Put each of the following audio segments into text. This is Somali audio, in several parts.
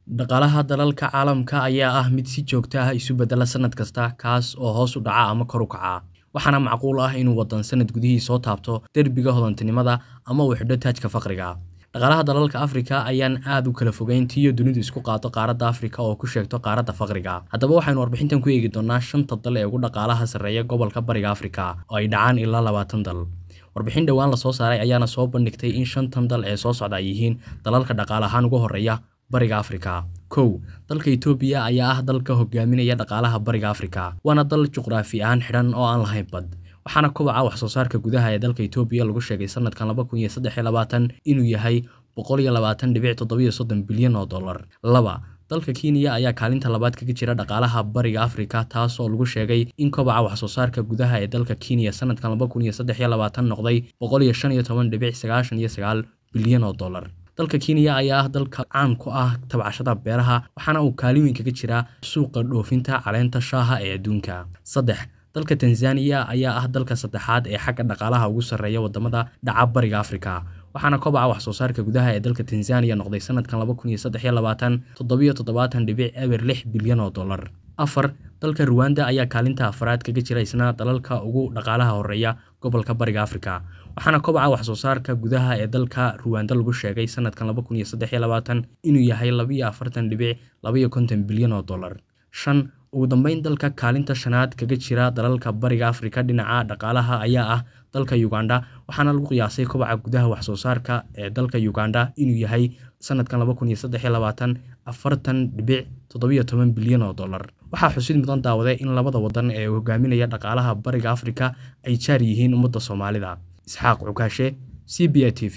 Dhaqaalaha dalalka caalamka ayaa ah mid si joogto ah isu beddela sanad kasta, kaas oo hoos u dhaca ama kor u kaca, waxaana macquul ah inuu waddan sanad gudihii soo taabto derbiga hodantinimada ama uu xidho taajka faqriga. Dhaqaalaha dalalka Afrika ayaan aad u kala fogeyn tiyo dunidu isku qaado qaaradda Afrika oo ku sheegto qaaradda faqriga. Haddaba waxaynu warbixintan ku eegi doonaa shanta dal ee ugu dhaqaalaha sarreeya gobolka Bariga Afrika, oo ay dhacaan ilaa labaatan dal. Warbixin dhowaan la soo saaray ayaana soo bandhigtay in shantan dal ee soo socda ay yihiin dalalka dhaqaale ahaan ugu horreeya Bariga Afrika. kow Dalka Itoobiya ayaa ah dalka hogaaminaya dhaqaalaha Bariga Afrika, waana dal juqraafi ahaan xidhan oo aan lahayn bad. waxaana kobaca wax soo saarka gudaha ee dalka Itoobiya lagu sheegay sanadkan laba kun iyo saddex iyo labaatan inuu yahay boqol iyo labaatan dhibic toddoba iyo soddon bilyan oo dollar. laba Dalka Kenya ayaa kaalinta labaad kaga jira dhaqaalaha Bariga Afrika taas oo lagu sheegay in kobaca wax soo saarka gudaha ee dalka Kenya sanadkan laba kun iyo saddex iyo labaatan noqday boqol iyo shan iyo toban dhibic sagaashan iyo sagaal bilyan oo dollar. Dalka Kenya ayaa ah dalka caan ku ah tabcashada beeraha waxaana uu kaalin weyn kaga jiraa suuqa dhoofinta caleenta shaaha ee adduunka. saddex Dalka Tanzania ayaa ah dalka saddexaad ee xagga dhaqaalaha ugu sarreeya wadamada dhaca Bariga Afrika, waxaana kobaca wax soo saarka gudaha ee dalka Tanzania noqday sanadkan laba kun iyo saddex iyo labaatan toddoba iyo toddobaatan dhibic eber lix bilyan oo dollar. afar Dalka Rwanda ayaa kaalinta afraad kaga jira isna dalalka ugu dhaqaalaha horeeya gobolka Bariga Afrika, waxaana kobaca wax soo saarka gudaha ee dalka Rwanda lagu sheegay sanadkan laba kun iyo saddex iyo labaatan inuu yahay laba iyo afartan dhibic laba iyo konton bilyan oo dollar. shan Ugu dambeyn, dalka kaalinta shanaad kaga jira dalalka Bariga Afrika dhinaca dhaqaalaha ayaa ah dalka Uganda, waxaana lagu qiyaasay kobaca gudaha wax soo saarka ee dalka Uganda inuu yahay sanadkan laba kun iyo saddex iyo labaatan afartan dhibic toddoba iyo toban bilyan oo dollar. Waxaa xusid mudan daawaday in labada waddan ee hogaaminaya dhaqaalaha Bariga Afrika ay jaar yihiin ummadda Soomaalida. Isxaaq Cukaashe, CBI TV.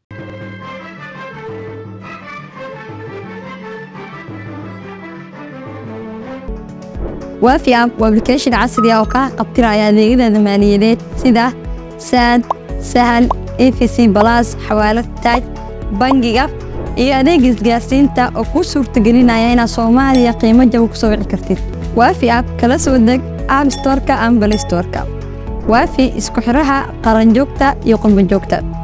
waafi app waa application casri ah oo kaa qabtiraya adeegyada maaliyadeed sida saad sahal efc balas xawaalad taaj bangiga iyo adeega isgaarsiinta oo kuu suurtagelinaya inaad soomaaliya qiimo jaba ku soo wici kartid waafi app kala soo deg app storeka ama balay storeka waafi isku xiraha qaranjoogta iyo qurbanjoogta